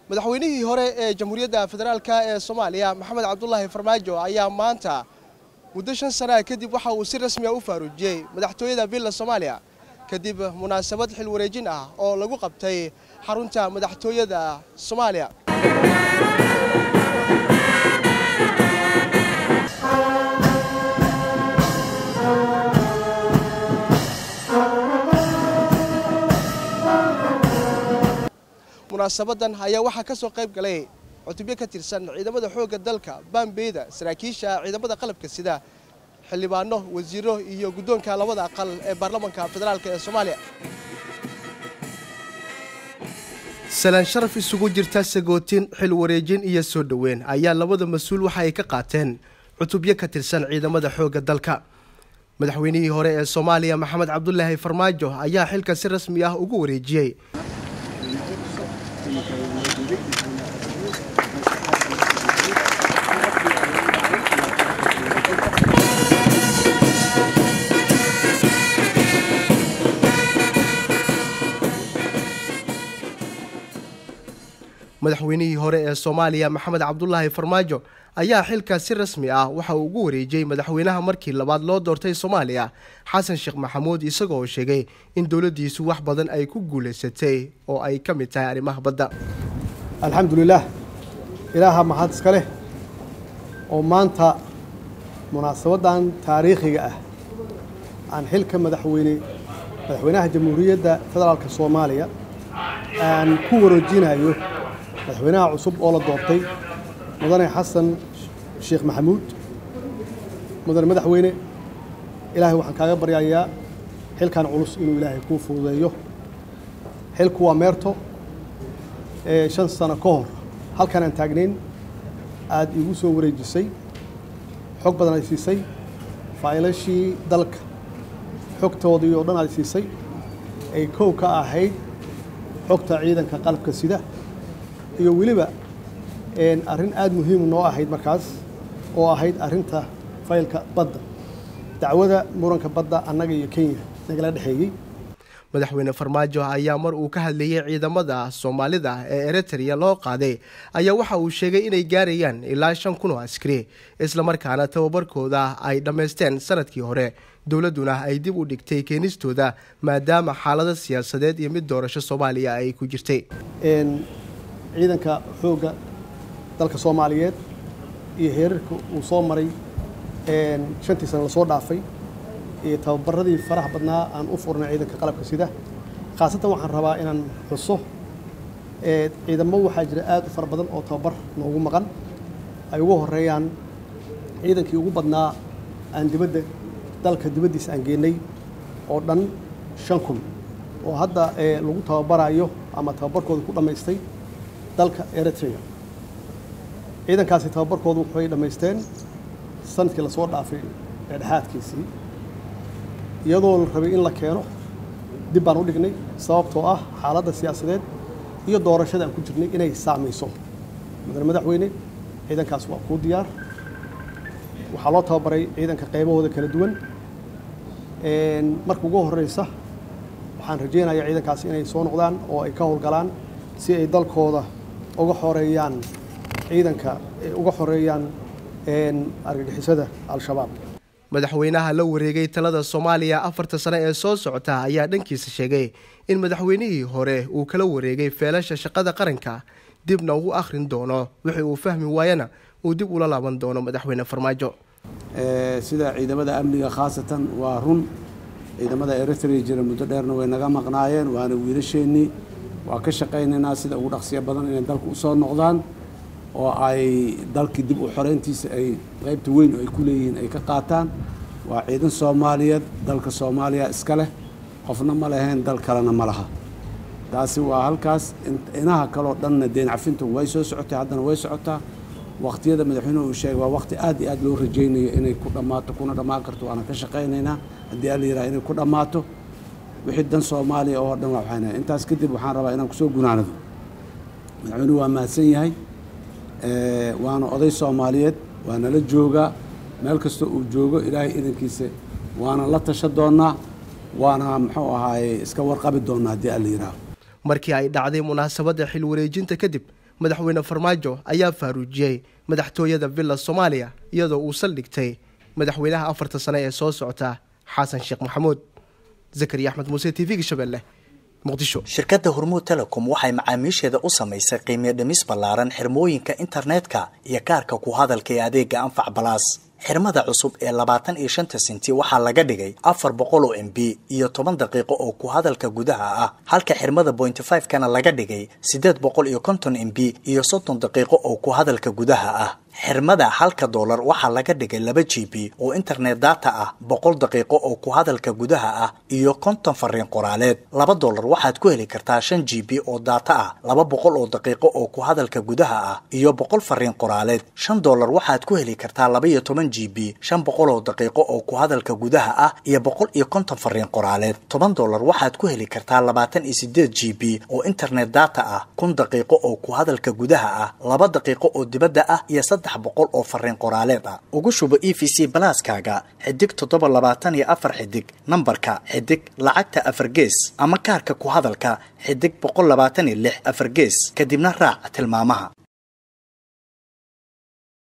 madaxweynihii hore ee jamhuuriyadda federaalk ee soomaaliya maxamed cabdulaahi farmaajo ayaa maanta muddo shan sanaa kadib waxa uu si rasmi a u faaruujiyey madaxtooyada villa soomaaliya kadib munaasabad xil wareejin ah oo lagu qabtay xarunta madaxtooyada soomaaliya munaasabadan ayaa waxaa ka soo qayb galay cutubyo ka tirsan ciidamada xoogga dalka baambeyda saraakiisha ciidamada qalabka sida xildhibaano wasiiro iyo guddoonka labada aqal ee baarlamanka federaalk ee soomaaliya salaan sharaf isugu jirta sagootin xil wareejin iyo soo dhoweyn ayaa labada mas-uul waxa ay ka qaateen cutubyo ka tirsan ciidamada xoogga dalka madaxweynihii hore ee soomaaliya maxamed cabdulaahi farmaajo ayaa xilka si rasmi ah ugu wareejiyey madaxweynihii hore ee soomaaliya maxamed cabdulaahi farmaajo ayaa xilkaas si rasmi ah waxa uu ugu wareejiyey madaxweynaha markii labaad loo doortay soomaaliya xasan sheekh maxamuud isagoo sheegay in dowladdiisu wax badan ay ku guulaysatay oo ay ka mid tahay arrimaha badda alxamdulilaah ilaaha mahad iska leh oo maanta munaasabaddan taariikhiga ah aan xilka madaxweyne madaxweynaha jamhuuriyadda federaalka soomaaliya aan ku wareejinayo madaxweynaha cusub oo la doortay mudane xasan sheekh maxamuud mudane madaxweyne ilaahay waxaan kaaga baryayaa xilkan culus inuu ilaahay kuu fududeeyo xilku waa meerto ee shan sano ka hor halkan aan taagnayn aada iigu soo wareejisay xog badan ay siisay faa'ilashii dalka xogtoodii oo dhan aad siisay ay kow ka ahayd xogta ciidanka qalabka sida iyo weliba arrin aada muhiimu noo ahayd markaas oo ahayd arrinta faylka badda dacwada muranka badda annaga iyo kenya nagala dhexeeyey madaxweyne farmaajo ayaa mar uu ka hadlayey ciidamada soomaalida ee eritrea loo qaaday ayaa waxa uu sheegay inay gaarayaan ilaa shan kun oo askari islamarkaana tababarkooda ay dhammaysteen sanadkii hore dowladduna ay dib u dhigtay keenistooda maadaama xaalado siyaasadeed iyo mid doorasho soomaaliya ay ku jirtay ciidanka xoogga dalka soomaaliyeed iyo heerarka uu soo maray shantii sano lasoo dhaafay iyo tababaradii faraha badnaa aan u furnay ciidanka qalabka sida khaasatan waxaan rabaa inaan xuso ciidamo waxaa jira aad u fara badan oo tababar noogu maqan ay ugu horeeyaan ciidankii ugu badnaa aan dibadda dalka dibaddiisa aan geenay oo dhan shan kun oo hadda lagu tababarayo ama tababarkooda ku dhammaystay dalka eritrea ciidankaasi tababarkoodu waxay dhammaysteen sanadkii lasoo dhaafay dhexdhexaadkiisii iyadoo la rabay in la keeno dib baan u dhignay sababtoo ah xaaladda siyaasadeed iyo doorashada aan ku jirnay inay saamayso mudane madaxweyne ciidankaas waa kuu diyaar waxaa loo tababaray ciidanka qaybahooda kala duwan marka ugu horeysa waxaan rajaynayaa ciidankaasi inay soo noqdaan oo ay ka howlgalaan si ay dalkooda uga xoreeyaan ciidanka uga xoreeyaan argagixisada al-shabaab madaxweynaha la wareegay talada soomaaliya afarta sane ee soo socota ayaa dhankiisa sheegay in madaxweynihii hore uu kala wareegay feelasha shaqada qaranka dibna ugu akhrin doono wixii uu fahmi waayana uu dib ula laaban doono madaxweyne farmaajo sida ciidamada amniga khaasatan waa run ciidamada eritrea jira muddo dheerna way naga maqnaayeen waana wiilasheennii waa ka shaqaynaynaa sida ugu dhaqsiya badan inay dalka usoo noqdaan oo ay dalkii dib u xoreyntiisa ay qaybta weyn oo ay ku leeyihiin ay ka qaataan waa ciidan soomaaliyeed dalka soomaaliya iska leh qofna ma lahayn dal kalena ma laha taasi waa halkaas inaha kaleo dhanna deen cafintu way soo socotay haddana way socotaa waqtiyada madaxweynuhu uu sheegay waa waqti aad iyo aad loo rajaynayo inay ku dhammaato kuna dhammaan karto waana ka shaqaynaynaa haddii alla yidhaha inay ku dhammaato wixii dan soomaaliya oo dhan waa waxayna intaas kadib waxaan rabaa inaan kusoo gunaanado madaxweynuhu waa mahadsan yahay waana oday soomaaliyeed waana la joogaa meel kasta uu joogo ilaahay idankiisa waana la tasha doonaa waana muxuu ahaaye iska warqabi doonaa haddii alla yidhaaho markii ay dhacday munaasabadda xil wareejinta kadib madaxweyne farmaajo ayaa faaruujiyey madaxtooyada villa soomaaliya iyadoo uu saldhigtay madaxweynaha afarta sane ee soo socota xasan sheekh maxamuud zakariya axmed muuse t v-ga shabeelle muqdisho shirkadda hormuud telecom waxay macaamiisheeda u samaysay qiimiyo dhimis ballaaran xirmooyinka internetka iyo kaarka ku hadalka ee adeega anfac balaas xirmada cusub ee labaatan iyo shanta senti waxaa laga dhigay afar boqol oo m b iyo toban daqiiqo oo ku hadalka gudaha ah halka xirmada bointy five kana laga dhigay siddeed boqol iyo konton m b iyo soddon daqiiqo oo ku hadalka gudaha ah xirmada halka doolar waxaa laga dhigay laba g b oo internet data ah boqol daqiiqo oo ku hadalka gudaha ah iyo konton fariin qoraaleed laba doolar waxaad ku heli kartaa shan g b oo data ah laba boqol oo daqiiqo oo ku hadalka gudaha ah iyo boqol fariin qoraaleed shan doolar waxaad ku heli kartaa laba iyo toban g b shan boqol oo daqiiqo oo ku hadalka gudaha ah iyo boqol iyo konton fariin qoraaleed toban doolar waxaad ku heli kartaa labaatan iyo sideed g b oo internet data ah kun daqiiqo oo ku hadalka gudaha ah laba daqiiqo oo dibadda ah iyo boqol oo fariin qoraaleed ah ugu shubo e v c balaaskaaga xidig toddoba labaatan iyo afar xidig nambarka xidig lacagta afar gees ama kaarka ku hadalka xidig boqol labaatan iyo lix afar gees kadibna raac tilmaamaha